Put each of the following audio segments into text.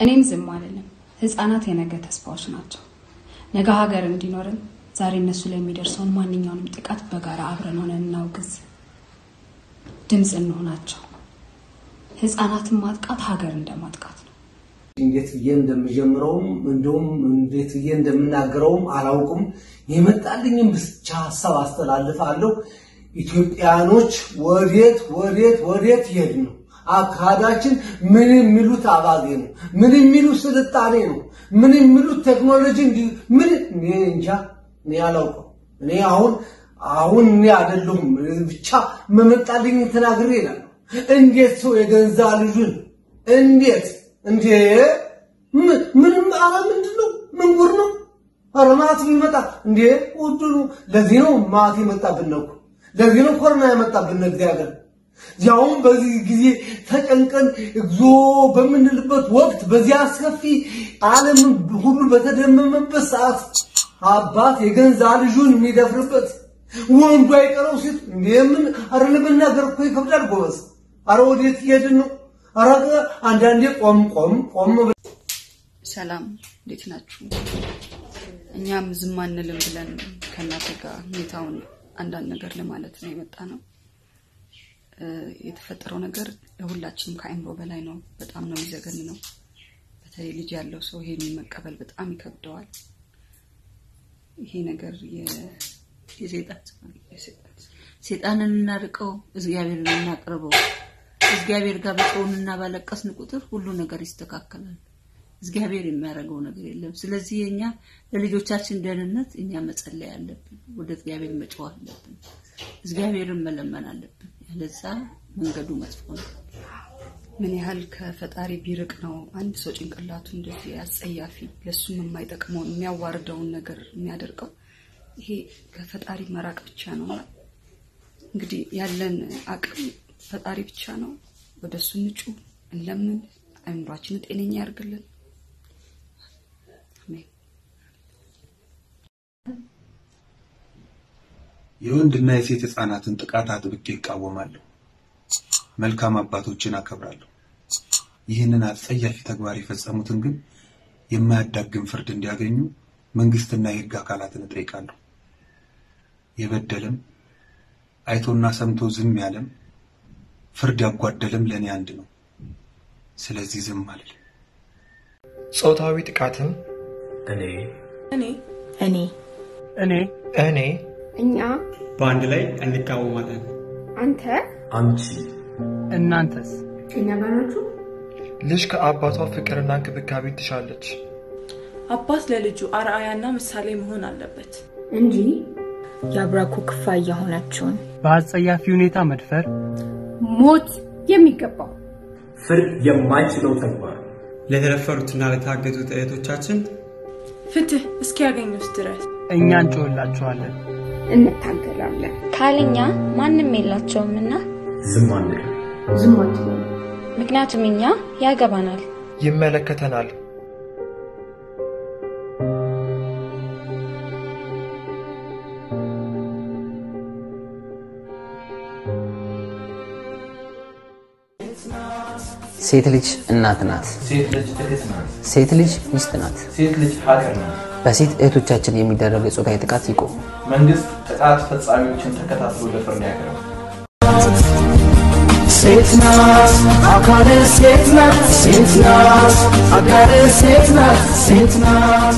እኔም ዝም አልልም። ህፃናት የነገ ተስፋዎች ናቸው። ነገ ሀገር እንዲኖርን ዛሬ እነሱ ላይ የሚደርሰውን ማንኛውንም ጥቃት በጋራ አብረን ሆነን እናውግዝ፣ ድምፅ እንሆናቸው። ህፃናትን ማጥቃት ሀገር እንደማጥቃት ነው። እንዴት ብዬ እንደምጀምረውም እንደውም እንዴት ብዬ እንደምናገረውም አላውቅም። የመጣልኝም ብቻ ሀሳብ አስተላልፋለሁ። ኢትዮጵያኖች ወዴት ወዴት ወዴት ይሄድ ነው? አካሄዳችን ምን የሚሉት አባዜ ነው? ምን የሚሉት ስልጣኔ ነው? ምን የሚሉት ቴክኖሎጂ እንዲ ምን እኔ እንጃ፣ እኔ አላውቅም። እኔ አሁን አሁን እኔ አይደለሁም ብቻ መመጣልኝ ተናግሬ ይላል። እንዴት ሰው የገንዛ ልጁን እንዴት እንዴ ምንም አረ ምንድን ነው ምን ጉር ነው? አረ ማት ቢመጣ እንዴ ውድሉ ለዚህ ነው ማት የመጣብን ነው። ለዚህ ነው ኮሮና የመጣብን እግዚአብሔር ያውም በዚህ ጊዜ ተጨንቀን እግዚኦ በምንልበት ወቅት በዚህ አስከፊ ዓለም ሁሉ በተደመመበት ሰዓት አባት የገንዛ ልጁን የሚደፍርበት ወንዱ አይቀረው ሴት እንደምን አረ ለመናገር እኮ ይከብዳል ጎበዝ። አረ ወዴት እየሄድን ነው? አረ አንዳንዴ ቆም ቆም ቆም ሰላም እንዴት ናችሁ? እኛም ዝም አንልም ብለን ከእናንተ ጋር ሁኔታውን አንዳንድ ነገር ለማለት ነው የመጣ ነው። የተፈጠረው ነገር ለሁላችንም ከአይምሮ በላይ ነው። በጣም ነው የሚዘገን ነው። በተለይ ልጅ ያለው ሰው ይሄን መቀበል በጣም ይከብደዋል። ይሄ ነገር ሴጣንን እናርቀው፣ እግዚአብሔርን እናቅርበው። እግዚአብሔር ጋር በጮህንና ባለቀስን ቁጥር ሁሉ ነገር ይስተካከላል። እግዚአብሔር የሚያደርገው ነገር የለም። ስለዚህ የኛ ለልጆቻችን ደህንነት እኛ መጸለይ አለብን። ወደ እግዚአብሔር መጮህ አለብን። እግዚአብሔርን መለመን አለብን። ያለዛ መንገዱ መጥፎ ነው። ምን ያህል ከፈጣሪ ቢርቅ ነው አንድ ሰው ጭንቅላቱ እንደዚህ አጸያፊ ለሱም የማይጠቅመውን የሚያዋርደውን ነገር የሚያደርገው? ይሄ ከፈጣሪ መራቅ ብቻ ነው። እንግዲህ ያለን አቅም ፈጣሪ ብቻ ነው። ወደ እሱ ንጩ፣ እንለምን፣ አእምሯችንን ጤነኛ ያርግልን። አሜን። የወንድና የሴት ህፃናትን ጥቃት አጥብቄ ይቃወማለሁ። መልካም አባቶችን አከብራለሁ። ይህንን አጸያፊ ተግባር የፈጸሙትን ግን የማያዳግም ፍርድ እንዲያገኙ መንግስትና የህግ አካላትን እጠይቃለሁ። የበደለም አይቶና ሰምቶ ዝም ያለም ፍርድ ያጓደለም ለእኔ አንድ ነው። ስለዚህ ዝም አልልም። ጾታዊ ጥቃትን እኔ እኔ እኔ እኔ እኔ እኛ በአንድ ላይ እንቃወማለን። አንተ አንቺ እናንተስ? ከኛ ጋር ናችሁ? ልጅ ከአባቷ ፍቅርና እንክብካቤ ትሻለች። አባት ለልጁ አርአያና ምሳሌ መሆን አለበት እንጂ የአብራኩ ክፋይ የሆነችውን በአጸያፊ ሁኔታ መድፈር ሞት የሚገባው ፍርድ የማይችለው ተግባር ለተደፈሩትና ለታገቱት እህቶቻችን ፍትህ እስኪያገኙት ድረስ እኛ እንጮህላችኋለን፣ እንታገላለን። ካለኛ ማንም የላቸውምና ዝም አንልም። ዝም አትበሉ። ምክንያቱም እኛ ያገባናል። ይመለከተናል። ሴት ልጅ እናት ናት። ሴት ልጅ እህት ናት። ሴት ልጅ ሚስት ናት። ሴት ልጅ ሀገር ናት። በሴት እህቶቻችን የሚደረግ የጾታዊ ጥቃት ይቁም። መንግስት ጥቃት ፈጻሚዎችን ተከታትሎ ለፍርድ ያቅርብ። ሴት ናት አካል ሴት ናት ሴት ናት አካል ሴት ናት ሴት ናት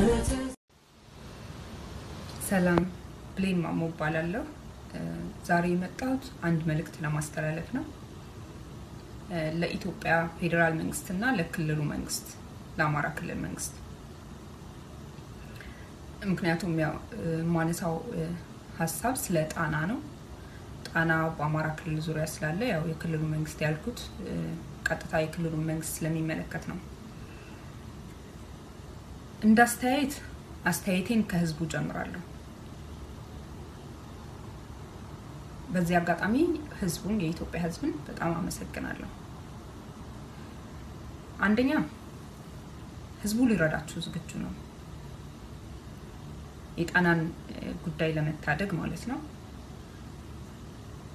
ሰላም ብሌን ማሞ እባላለሁ። ዛሬ የመጣሁት አንድ መልእክት ለማስተላለፍ ነው። ለኢትዮጵያ ፌዴራል መንግስትና ለክልሉ መንግስት ለአማራ ክልል መንግስት ምክንያቱም ያው የማነሳው ሀሳብ ስለ ጣና ነው። ጣና በአማራ ክልል ዙሪያ ስላለ ያው የክልሉ መንግስት ያልኩት ቀጥታ የክልሉ መንግስት ስለሚመለከት ነው። እንደ አስተያየት አስተያየቴን ከህዝቡ ጀምራለሁ። በዚህ አጋጣሚ ህዝቡን የኢትዮጵያ ህዝብን በጣም አመሰግናለሁ። አንደኛ ህዝቡ ሊረዳችሁ ዝግጁ ነው። የጣናን ጉዳይ ለመታደግ ማለት ነው።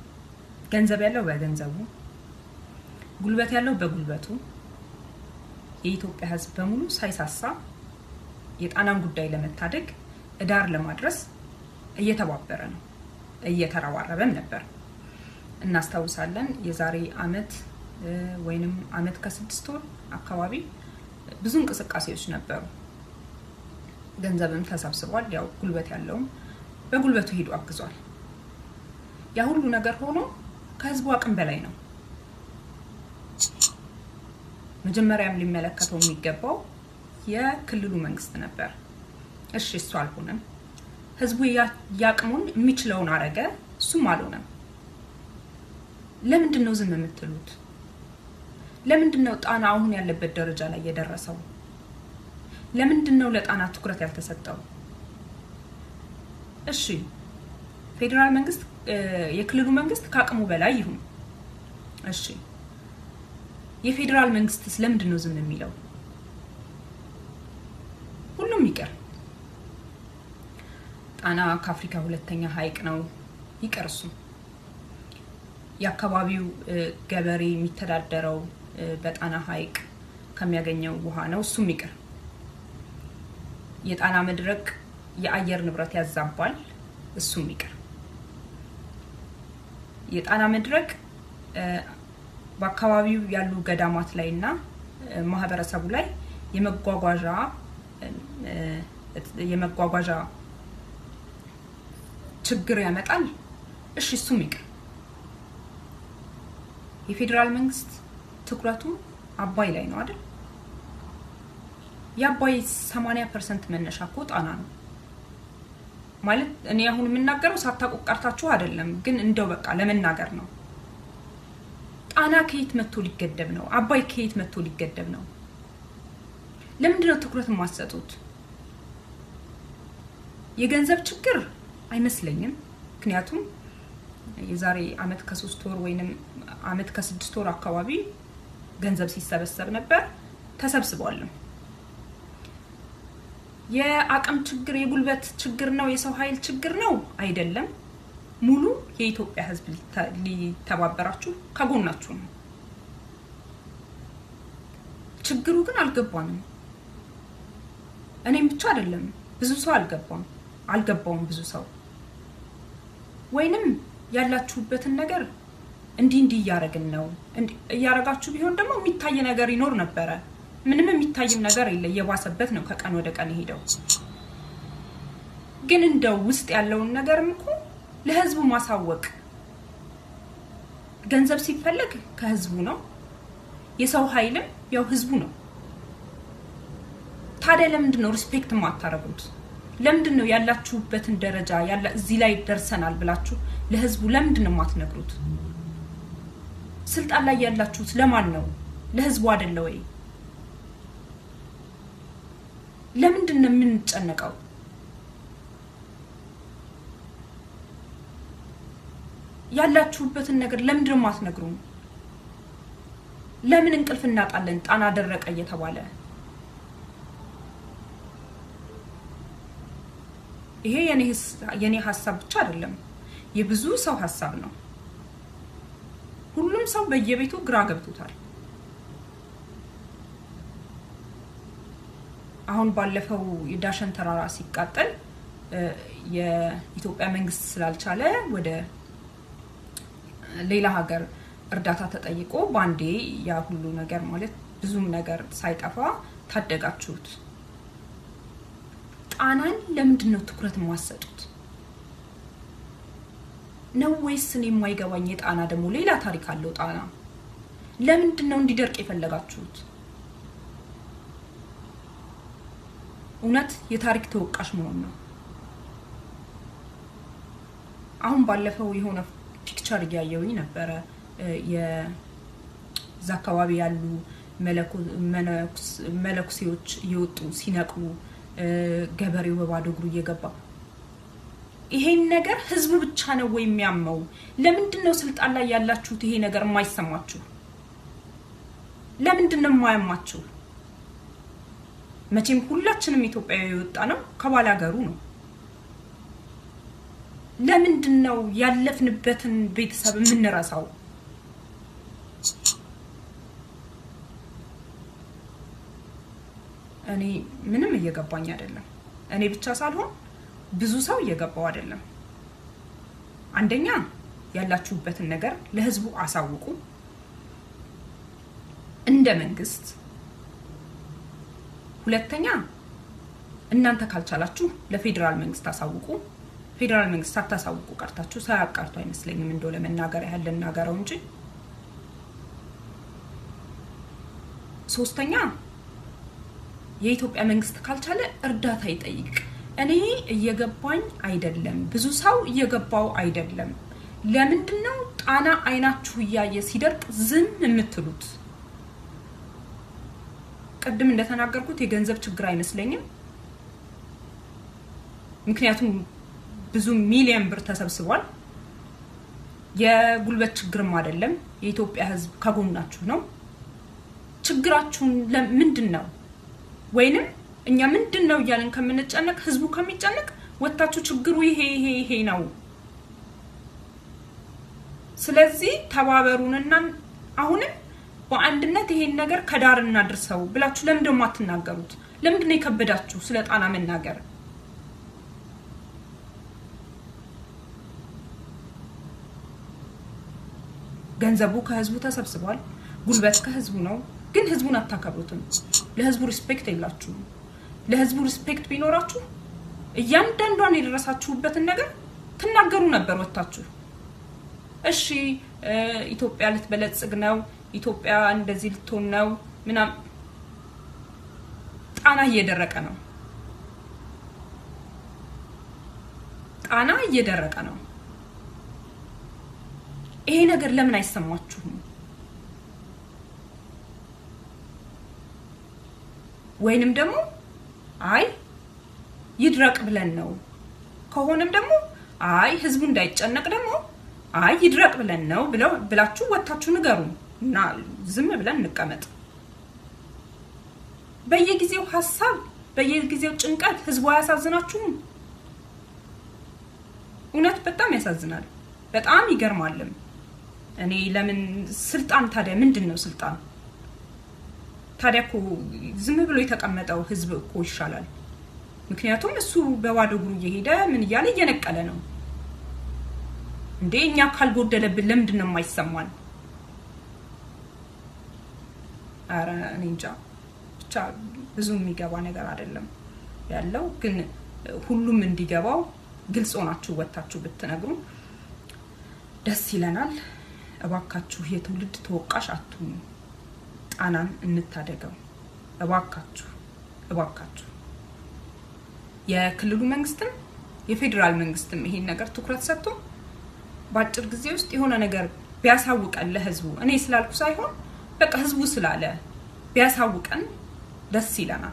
ገንዘብ ያለው በገንዘቡ፣ ጉልበት ያለው በጉልበቱ፣ የኢትዮጵያ ሕዝብ በሙሉ ሳይሳሳ የጣናን ጉዳይ ለመታደግ እዳር ለማድረስ እየተባበረ ነው፣ እየተረባረበም ነበር። እናስታውሳለን የዛሬ አመት ወይንም አመት ከስድስት ወር አካባቢ ብዙ እንቅስቃሴዎች ነበሩ። ገንዘብም ተሰብስቧል። ያው ጉልበት ያለውም በጉልበቱ ሄዶ አግዟል። ያ ሁሉ ነገር ሆኖ ከህዝቡ አቅም በላይ ነው። መጀመሪያም ሊመለከተው የሚገባው የክልሉ መንግስት ነበር። እሺ እሱ አልሆነም። ህዝቡ ያቅሙን የሚችለውን አረገ፣ እሱም አልሆነም። ለምንድን ነው ዝም የምትሉት? ለምንድን ነው ጣና አሁን ያለበት ደረጃ ላይ የደረሰው? ለምንድን ነው ለጣና ትኩረት ያልተሰጠው? እሺ ፌዴራል መንግስት የክልሉ መንግስት ከአቅሙ በላይ ይሁን። እሺ የፌዴራል መንግስትስ ለምንድን ነው ዝም የሚለው? ሁሉም ይቅር። ጣና ከአፍሪካ ሁለተኛ ሀይቅ ነው፣ ይቅር እሱ። የአካባቢው ገበሬ የሚተዳደረው በጣና ሀይቅ ከሚያገኘው ውሃ ነው፣ እሱም ይቅር። የጣና መድረቅ የአየር ንብረት ያዛባል፣ እሱም ይቅር። የጣና መድረቅ በአካባቢው ያሉ ገዳማት ላይ እና ማህበረሰቡ ላይ የመጓጓዣ የመጓጓዣ ችግር ያመጣል። እሺ እሱም ይቅር። የፌዴራል መንግስት ትኩረቱ አባይ ላይ ነው አይደል? የአባይ 80 ፐርሰንት መነሻ እኮ ጣና ነው ማለት እኔ አሁን የምናገረው ሳታውቁ ቀርታችሁ አይደለም፣ ግን እንደው በቃ ለመናገር ነው። ጣና ከየት መጥቶ ሊገደብ ነው? አባይ ከየት መጥቶ ሊገደብ ነው? ለምንድን ነው ትኩረት የማትሰጡት? የገንዘብ ችግር አይመስለኝም። ምክንያቱም የዛሬ አመት ከሶስት ወር ወይንም አመት ከስድስት ወር አካባቢ ገንዘብ ሲሰበሰብ ነበር፣ ተሰብስቧልም። የአቅም ችግር የጉልበት ችግር ነው፣ የሰው ኃይል ችግር ነው አይደለም። ሙሉ የኢትዮጵያ ሕዝብ ሊተባበራችሁ ከጎናችሁ ነው። ችግሩ ግን አልገባንም። እኔም ብቻ አይደለም ብዙ ሰው አልገባም አልገባውም ብዙ ሰው ወይንም ያላችሁበትን ነገር እንዲህ እንዲህ እያደረግን ነው እያደረጋችሁ ቢሆን ደግሞ የሚታይ ነገር ይኖር ነበረ። ምንም የሚታይም ነገር የለ፣ እየባሰበት ነው ከቀን ወደ ቀን ሄደው። ግን እንደው ውስጥ ያለውን ነገርም እኮ ለህዝቡ ማሳወቅ ገንዘብ ሲፈለግ ከህዝቡ ነው፣ የሰው ኃይልም ያው ህዝቡ ነው። ታዲያ ለምንድን ነው ሪስፔክት የማታደርጉት? ለምንድን ነው ያላችሁበትን ደረጃ እዚህ ላይ ደርሰናል ብላችሁ ለህዝቡ ለምንድን ነው የማትነግሩት? ስልጣን ላይ ያላችሁት ለማን ነው? ለህዝቡ አይደለ ወይ? ለምንድን ነው የምንጨነቀው? ያላችሁበትን ነገር ለምንድን ነው የማትነግሩን? ለምን እንቅልፍ እናጣለን? ጣና ደረቀ እየተባለ ይሄ የኔ ሀሳብ ብቻ አይደለም፣ የብዙ ሰው ሀሳብ ነው። ሁሉም ሰው በየቤቱ ግራ ገብቶታል። አሁን ባለፈው የዳሸን ተራራ ሲቃጠል የኢትዮጵያ መንግስት ስላልቻለ ወደ ሌላ ሀገር እርዳታ ተጠይቆ ባንዴ ያ ሁሉ ነገር ማለት ብዙም ነገር ሳይጠፋ ታደጋችሁት። ጣናን ለምንድን ነው ትኩረት የማሰጡት? ነው ወይስ እኔ የማይገባኝ የጣና ደግሞ ሌላ ታሪክ አለው። ጣና ለምንድን ነው እንዲደርቅ የፈለጋችሁት? እውነት የታሪክ ተወቃሽ መሆን ነው። አሁን ባለፈው የሆነ ፒክቸር እያየውኝ ነበረ። የዛ አካባቢ ያሉ መለኩሴዎች እየወጡ ሲነቅሉ ገበሬው በባዶ እግሩ እየገባ ይሄን ነገር ህዝቡ ብቻ ነው ወይ የሚያመው? ለምንድን ነው ስልጣን ላይ ያላችሁት ይሄ ነገር የማይሰማችሁ? ለምንድን ነው የማያማችሁ? መቼም ሁላችንም ኢትዮጵያዊ የወጣ ነው ከባል ሀገሩ ነው። ለምንድን ነው ያለፍንበትን ቤተሰብ የምንረሳው? እኔ ምንም እየገባኝ አይደለም። እኔ ብቻ ሳልሆን ብዙ ሰው እየገባው አይደለም። አንደኛ ያላችሁበትን ነገር ለህዝቡ አሳውቁ እንደ መንግስት። ሁለተኛ እናንተ ካልቻላችሁ ለፌዴራል መንግስት አሳውቁ። ፌዴራል መንግስት ሳታሳውቁ ቀርታችሁ ሳያውቅ ቀርቶ አይመስለኝም። እንደው ለመናገር ያህል ልናገረው እንጂ ሶስተኛ የኢትዮጵያ መንግስት ካልቻለ እርዳታ ይጠይቅ። እኔ እየገባኝ አይደለም፣ ብዙ ሰው እየገባው አይደለም። ለምንድን ነው ጣና አይናችሁ እያየ ሲደርቅ ዝም የምትሉት? ቅድም እንደተናገርኩት የገንዘብ ችግር አይመስለኝም። ምክንያቱም ብዙ ሚሊዮን ብር ተሰብስቧል። የጉልበት ችግርም አይደለም። የኢትዮጵያ ህዝብ ከጎናችሁ ነው። ችግራችሁን ምንድን ነው? ወይንም እኛ ምንድን ነው እያለን ከምንጨነቅ ህዝቡ ከሚጨነቅ ወታችሁ ችግሩ ይሄ ይሄ ይሄ ነው። ስለዚህ ተባበሩንና አሁንም በአንድነት ይሄን ነገር ከዳር እናድርሰው ብላችሁ ለምንድን ነው የማትናገሩት? ለምንድን ነው የከበዳችሁ ስለ ጣና መናገር? ገንዘቡ ከህዝቡ ተሰብስቧል። ጉልበት ከህዝቡ ነው። ግን ህዝቡን አታከብሩትም። ለህዝቡ ሪስፔክት የላችሁም። ለህዝቡ ሪስፔክት ቢኖራችሁ እያንዳንዷን የደረሳችሁበትን ነገር ትናገሩ ነበር ወታችሁ። እሺ ኢትዮጵያ ልትበለጽግ ነው፣ ኢትዮጵያ እንደዚህ ልትሆን ነው ምናምን። ጣና እየደረቀ ነው። ጣና እየደረቀ ነው። ይሄ ነገር ለምን አይሰማችሁም? ወይንም ደግሞ አይ ይድረቅ ብለን ነው ከሆነም ደግሞ አይ ህዝቡ እንዳይጨነቅ ደግሞ አይ ይድረቅ ብለን ነው ብለው ብላችሁ ወታችሁ ንገሩ እና ዝም ብለን እንቀመጥ። በየጊዜው ሀሳብ፣ በየጊዜው ጭንቀት ህዝቡ አያሳዝናችሁም? እውነት በጣም ያሳዝናል። በጣም ይገርማልም። እኔ ለምን ስልጣን ታዲያ ምንድን ነው ስልጣን? ታዲያ እኮ ዝም ብሎ የተቀመጠው ህዝብ እኮ ይሻላል። ምክንያቱም እሱ በባዶ እግሩ እየሄደ ምን እያለ እየነቀለ ነው እንዴ። እኛ ካልጎደለብን ለምንድን ነው የማይሰማን? ኧረ እኔ እንጃ ብቻ ብዙ የሚገባ ነገር አይደለም ያለው። ግን ሁሉም እንዲገባው ግልጽ ሆናችሁ ወታችሁ ብትነግሩ ደስ ይለናል። እባካችሁ የትውልድ ተወቃሽ አትሁኑ። ጣናን እንታደገው እባካችሁ እባካችሁ። የክልሉ መንግስትም የፌዴራል መንግስትም ይሄን ነገር ትኩረት ሰጥቶ በአጭር ጊዜ ውስጥ የሆነ ነገር ቢያሳውቀን ለህዝቡ፣ እኔ ስላልኩ ሳይሆን በቃ ህዝቡ ስላለ ቢያሳውቀን ደስ ይለናል።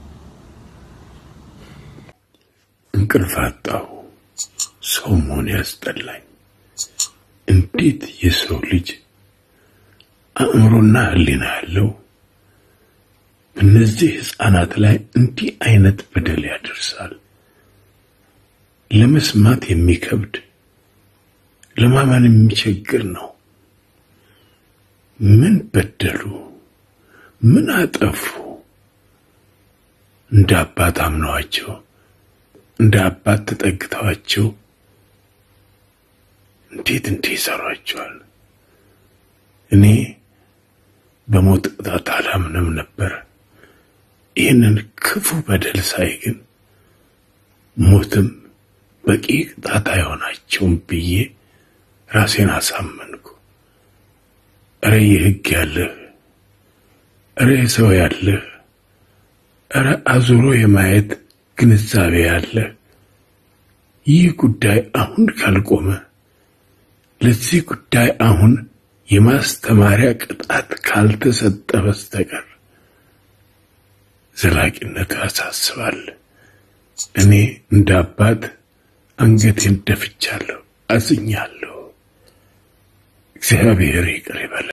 እንቅልፍ አጣሁ። ሰው መሆን ያስጠላኝ። እንዴት የሰው ልጅ አእምሮና ህሊና ያለው በእነዚህ ህፃናት ላይ እንዲህ አይነት በደል ያደርሳል? ለመስማት የሚከብድ ለማመን የሚቸግር ነው። ምን በደሉ? ምን አጠፉ? እንደ አባት አምነዋቸው እንደ አባት ተጠግተዋቸው እንዴት እንዲህ ይሰሯቸዋል? እኔ በሞት ቅጣት አላምንም ነበር። ይህንን ክፉ በደል ሳይ ግን ሞትም በቂ ቅጣት አይሆናቸውም ብዬ ራሴን አሳመንኩ። እረ የህግ ያለህ፣ እረ የሰው ያለህ፣ እረ አዙሮ የማየት ግንዛቤ ያለህ፣ ይህ ጉዳይ አሁን ካልቆመ ለዚህ ጉዳይ አሁን የማስተማሪያ ቅጣት ካልተሰጠ በስተቀር ዘላቂነቱ ያሳስባል። እኔ እንደ አባት አንገቴን ደፍቻለሁ፣ አዝኛለሁ። እግዚአብሔር ይቅር ይበል።